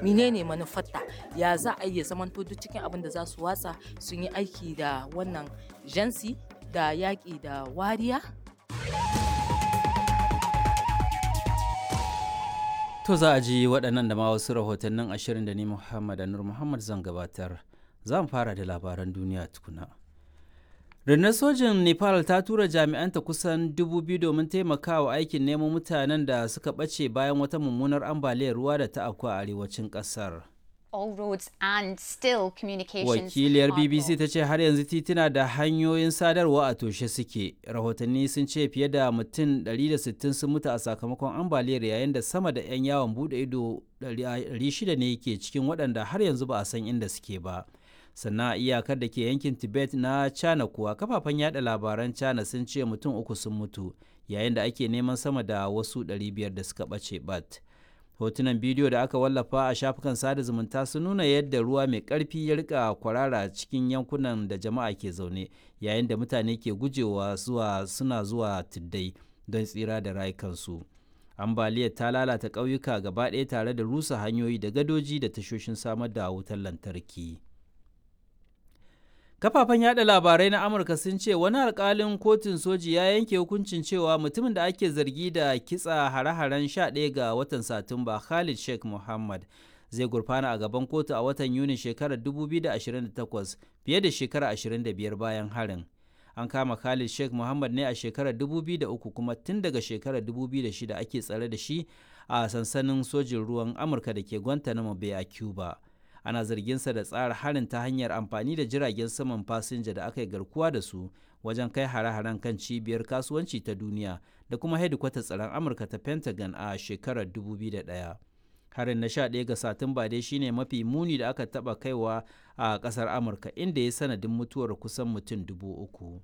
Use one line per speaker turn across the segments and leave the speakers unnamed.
menene manufarta ya za a iya zaman duk cikin abin da za su watsa sun yi aiki da wannan jansi da yaƙi da wariya
To za a ji waɗannan da ma wasu rahotannin ashirin da ni Muhammad Anur Muhammad zan gabatar. Za mu fara da labaran duniya tukuna. Rundunar sojin Nepal ta tura jami'anta kusan dubu biyu domin taimakawa aikin neman mutanen da suka ɓace bayan wata mummunar ambaliyar ruwa da ta afku a arewacin ƙasar.
all roads and still communications
Wakiliyar
are
BBC
blocked.
ta ce har yanzu tituna da hanyoyin sadarwa a toshe suke. Rahotanni sun ce fiye da mutum 160 sun mutu a sakamakon ambaliyar yayin da sama da 'yan yawon bude ido 600 ne ke cikin waɗanda har yanzu ba a san inda suke ba. sannan a iyakar da ke yankin tibet na china kuwa kafafen yada labaran china sun ce mutum uku sun mutu yayin da ake neman sama da wasu 500 da suka ɓace bat hotunan bidiyo da aka wallafa a shafukan sada zumunta sun nuna yadda ruwa mai ƙarfi ya rika kwarara cikin yankunan da jama'a ke zaune yayin da mutane ke gujewa zuwa suna zuwa tuddai don tsira da rayukansu ambaliyar ta lalata ƙauyuka gaba ɗaya tare da rusa hanyoyi da gadoji da tashoshin samar da wutar lantarki. kafafen yada labarai na amurka sun ce wani alkalin kotun soji ya yanke hukuncin cewa mutumin da ake zargi da kitsa hare-haren 11 ga watan satumba khalid sheikh muhammad zai gurfana a gaban kotu a watan yuni shekarar 2028 fiye da shekara 25 bayan harin an kama khalid sheikh muhammad ne a shekarar 2003 kuma tun daga shekarar 2006 ake tsare da shi a sansanin sojin ruwan amurka da ke guantanamo bay a cuba ana zarginsa da tsara harin ta hanyar amfani da jiragen saman fasinja da aka yi garkuwa da su wajen kai hare-haren kan cibiyar kasuwanci ta duniya da kuma hedikwatar tsaron amurka ta pentagon a shekarar 2001 harin na 11 ga satumba dai shine mafi muni da aka taba kaiwa a kasar amurka inda ya sanadin mutuwar kusan mutum dubu uku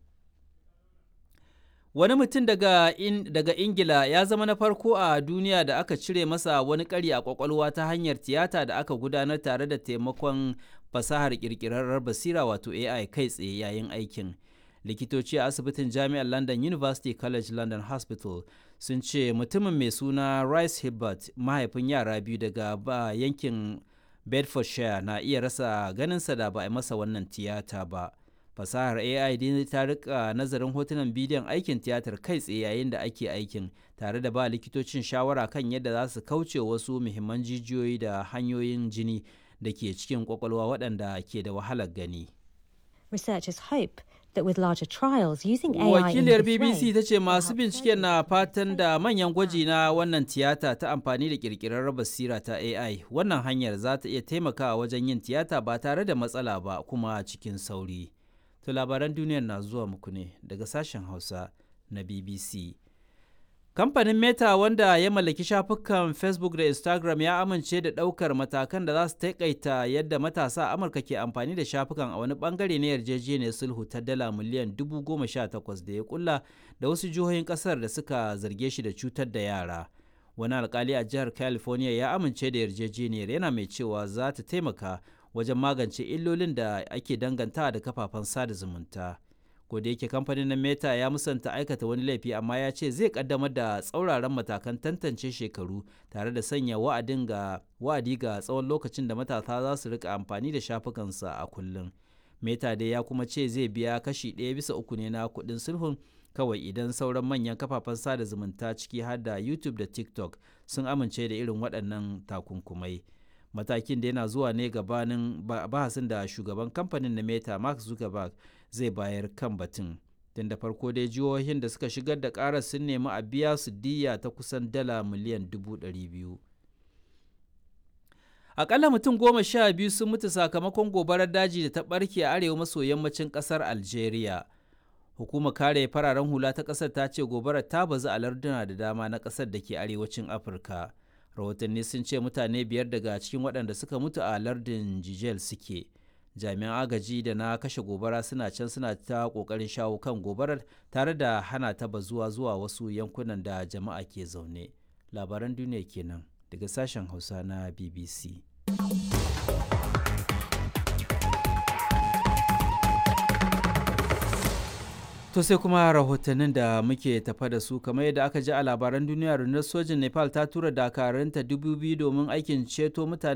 Wani mutum daga, in, daga Ingila ya zama na farko a duniya da aka cire masa wani ƙari a ƙwaƙwalwa ta hanyar tiyata da aka gudanar tare da taimakon fasahar ƙirƙirarrar basira wato AI kai tsaye yayin aikin. Likitoci a asibitin Jami'ar London University College London Hospital sun ce mutumin mai suna Rice Hibbert mahaifin yara biyu daga ba yankin Bedfordshire na iya rasa ganinsa da ba a masa wannan tiyata ba. fasahar ai dai ta rika nazarin hotunan bidiyon aikin tiyatar kai tsaye yayin da ake aikin tare da ba likitocin shawara kan yadda za su kauce wasu muhimman jijiyoyi da hanyoyin jini da ke cikin kwakwalwa waɗanda ke da wahalar gani
Researchers hope that with larger trials using AI in
wakiliyar
this
bbc
way,
ta ce masu
help
binciken na fatan da manyan gwaji na wannan tiyata ta amfani da kirkirar basira ta ai wannan hanyar za ta iya taimakawa wajen yin tiyata ba tare da matsala ba kuma cikin sauri To labaran duniyar na zuwa muku ne daga sashen Hausa na BBC. Kamfanin Meta wanda ya mallaki shafukan Facebook da Instagram ya amince da ɗaukar matakan da za su taƙaita yadda matasa a Amurka ke amfani da shafukan a wani bangare na yarjejeniyar sulhu ta dala miliyan dubu goma sha takwas da ya kulla da wasu jihohin ƙasar da suka zarge shi da cutar da yara. Wani alkali a jihar California ya amince da yarjejeniyar yana mai cewa za ta taimaka wajen magance illolin da ake danganta da kafafen sada zumunta. da yake kamfanin na meta ya musanta aikata wani laifi amma ya ce zai kaddamar da tsauraran matakan tantance shekaru tare da sanya wa'adin ga wa'adi ga tsawon lokacin da matasa za su rika amfani da shafukansa a kullum meta dai ya kuma ce zai biya kashi ɗaya bisa uku ne na kuɗin sulhun kawai idan sauran manyan kafafen sada zumunta ciki har da youtube da tiktok sun amince da irin waɗannan takunkumai matakin da yana zuwa ne gabanin bahasin da shugaban kamfanin na meta mark zuckerberg zai bayar kan batun tun da farko dai jihohin da suka shigar da karar sun nemi a biya su diya ta kusan dala miliyan dubu ɗari biyu akalla mutum goma sha biyu sun mutu sakamakon gobarar daji da ta ɓarke a arewa maso yammacin ƙasar algeria hukumar kare fararen hula ta ƙasar ta ce gobarar ta bazu a larduna da dama na ƙasar da ke arewacin afirka rahotanni sun ce mutane biyar daga cikin waɗanda suka mutu a lardin jijel suke jami'an agaji da na kashe gobara suna can suna ta ƙoƙarin shawo kan gobarar tare da hana ta bazuwa zuwa wasu yankunan da jama'a ke zaune labaran duniya kenan daga sashen hausa na bbc To sai kuma rahotannin da muke tafa da su kamar yadda aka ji a labaran duniya rundunar sojin Nepal ta tura dakaranta dubu biyu domin aikin ceto mutane